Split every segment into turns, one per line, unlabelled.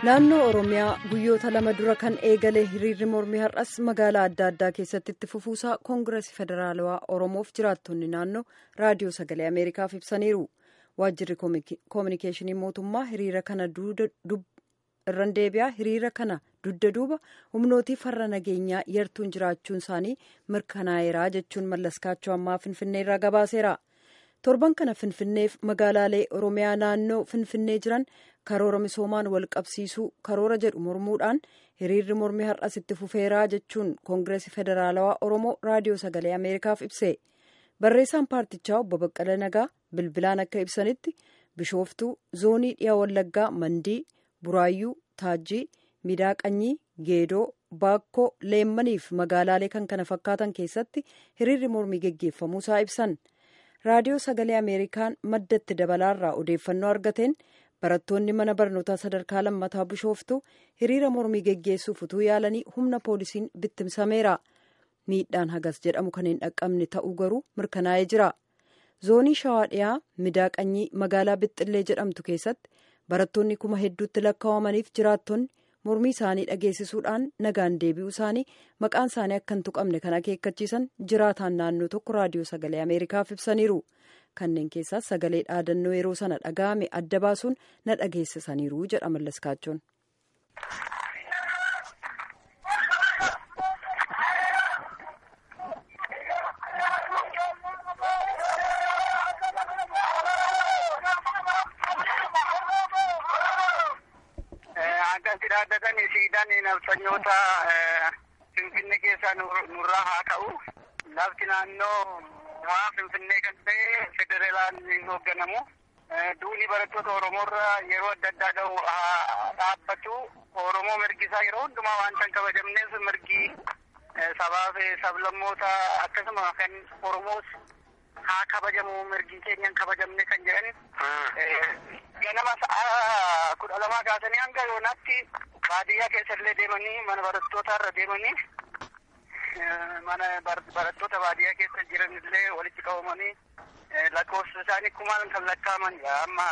naannoo oromiyaa guyyoota lama dura kan eegale hiriirri mormii har'as magaalaa adda addaa keessatti itti fufuusaa koongireesii federaalawaa oromoof jiraattonni naannoo raadiyoo sagalee ameerikaaf ibsaniiru waajjirri koominikeeshinii mootummaa hiriira kana irran deebi'aa hiriira kana dugda duuba humnootii farra nageenyaa yartuun jiraachuun isaanii mirkanaa'eeraa jechuun mallaskaachoo ammaa finfinneerraa gabaaseera. torban kana finfinneef magaalaalee oromiyaa naannoo finfinnee jiran karoora misoomaan wal qabsiisuu karoora jedhu mormuudhaan hiriirri mormii har'as itti fufeeraa jechuun koongireesii federaalawaa oromoo raadiyoo sagalee ameerikaaf ibse barreessaan paartichaa obbo baqqala nagaa bilbilaan akka ibsanitti bishooftuu zoonii dhiyaa wallaggaa mandii buraayyuu taajjii midaaqanyii geedoo baakkoo leemmaniif magaalaalee kan kana fakkaatan keessatti hiriirri mormii geggeeffamuusaa ibsan. raadiyoo sagalee ameerikaan maddatti dabalaarraa odeeffannoo argateen barattoonni mana barnootaa sadarkaa lammataa bishooftuu hiriira mormii geggeessuuf utuu yaalanii humna poolisiin bittimsameera miidhaan hagas jedhamu kan hin dhaqqabne ta'uu garuu mirkanaa'ee jira zoonii shawaa dhiyaa midaaqanyii magaalaa bixxillee jedhamtu keessatti barattoonni kuma hedduutti lakkaawamaniif jiraattonni mormii isaanii dhageessisuudhaan nagaan deebi'uu isaanii maqaan isaanii akka hin tuqamne kan akeekkachiisan jiraataan naannoo tokko raadiyoo sagalee ameerikaaf ibsaniiru kanneen keessaas sagalee dhaadannoo yeroo sana dhaga'ame adda baasuun na dhageessisaniiru jedha mallaskaachoon.
Akkatti dhaaddatanii siidaan nafsanyoota Finfinnee keessaa nurraa haa ka'u. Lafti naannoo waa Finfinnee kan ta'e federaalaan hin hoogganamu. Duuni barattoota Oromoorra yeroo adda addaa ga'u haa dhaabbatu. Oromoo mirgi isaa yeroo hundumaa waan kan kabajamneef mirgi sabaa fi sablammoota akkasuma kan Oromoos haa kabajamu mirgi keenyan kabajamne kan jedhan ganama sa'a kudha lamaa kaasanii hanga yoonaatti baadiyyaa keessa illee deemanii mana barattootaa irra deemanii mana barattoota baadiyyaa keessa jiran illee walitti qabamanii lakkoofsa isaanii kumaan kan lakkaa'aman amma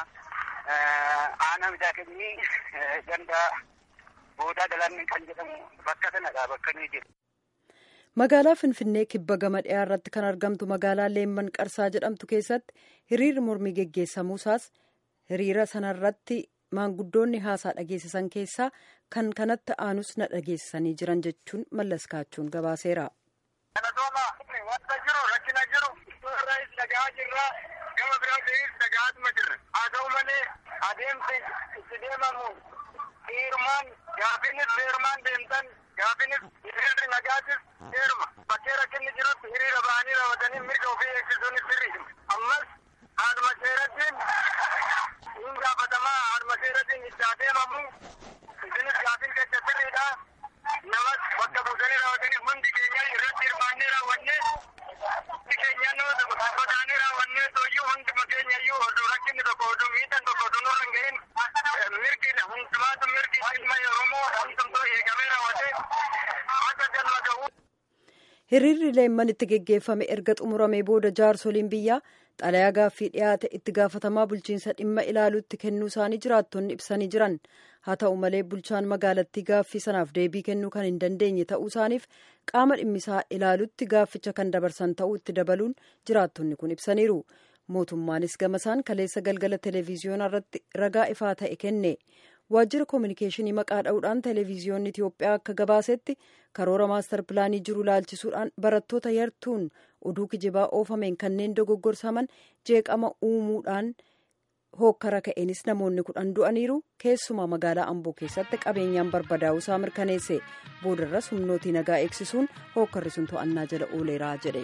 aanaa miidhaganii ganda boodaa galanni kan jedhamu bakka sanadha bakka nuyi jiru.
magaalaa finfinnee kibba gama dhiyaa irratti kan argamtu magaalaa leemman qarsaa jedhamtu keessatti hiriirri mormii geggeessamuusaas hiriira sanarratti maanguddoonni haasaa dhageessisan keessaa kan kanatti aanus na dhageessisanii jiran jechuun mallaskaachuun gabaaseera.
Kanatooma wanta jiru rakkina jiru irraas dhagaa jirra gama biraatiinis dhagaatuma jirra haa ta'u malee adeemsi itti deemamu heerumaan gaafiinis heerumaan deemtan gaafiinis hiriirri nagaatis heeruma bakkee rakkinni jirutti hiriira ba'anii raawwatanii mirga ofii eegsisuunis sirrii ammas haaduma seerattiin hin gaafatamaa haaduma seerattiin itti adeemamu isinis gaafiin keessa sirriidha namas bakka buusanii raawwatanii hundi keenya irratti hirmaannee raawwannee hundi keenya nama taanee raawwannee tooyyuu hunduma keenya iyyuu osoo rakkinni tokko osoo miidhaan tokko osoo nurra hin gahin mirgi hundumaatu mirgi ilma oromoo hundumtuu eegamee raawwatee akka galma ga'u.
hiriirri leemman itti geggeeffame erga xumuramee booda jaarsoliin biyyaa xalayaa gaaffii dhiyaate itti gaafatamaa bulchiinsa dhimma ilaaluutti kennuu isaanii jiraattonni ibsanii jiran haa ta'u malee bulchaan magaalattii gaaffii sanaaf deebii kennuu kan hin dandeenye ta'uu isaaniif qaama dhimmisaa ilaaluutti gaafficha kan dabarsan ta'uu itti dabaluun jiraattonni kun ibsaniiru mootummaanis gamasaan kaleessa galgala televiziyoonaa irratti ragaa ifaa ta'e kenne waajjira koominikeeshinii maqaa dha'uudhaan televiziyoonni itiyoophiyaa akka gabaasetti karoora maastar pilaanii jiru laalchisuudhaan barattoota yartuun oduu kijibaa oofameen kanneen dogoggorsaman jeeqama uumuudhaan hookkara ka'eenis namoonni kudhan du'aniiru keessumaa magaalaa amboo keessatti qabeenyaan barbadaa'uusaa mirkaneesse boodarras humnootii nagaa eegsisuun hookkarri sun to'annaa jala ooleeraa jedhe.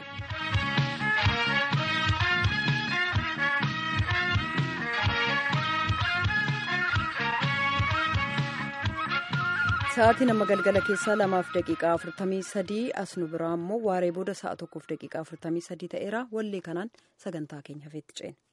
sa'aatii nama galgala keessaa lamaaf daqiiqaa afurtamii sadii as nu biraa immoo waaree booda sa'a tokkoof daqiiqaa afurtamii sadii ta'eera wallee kanaan sagantaa keenya hafeetti ceena.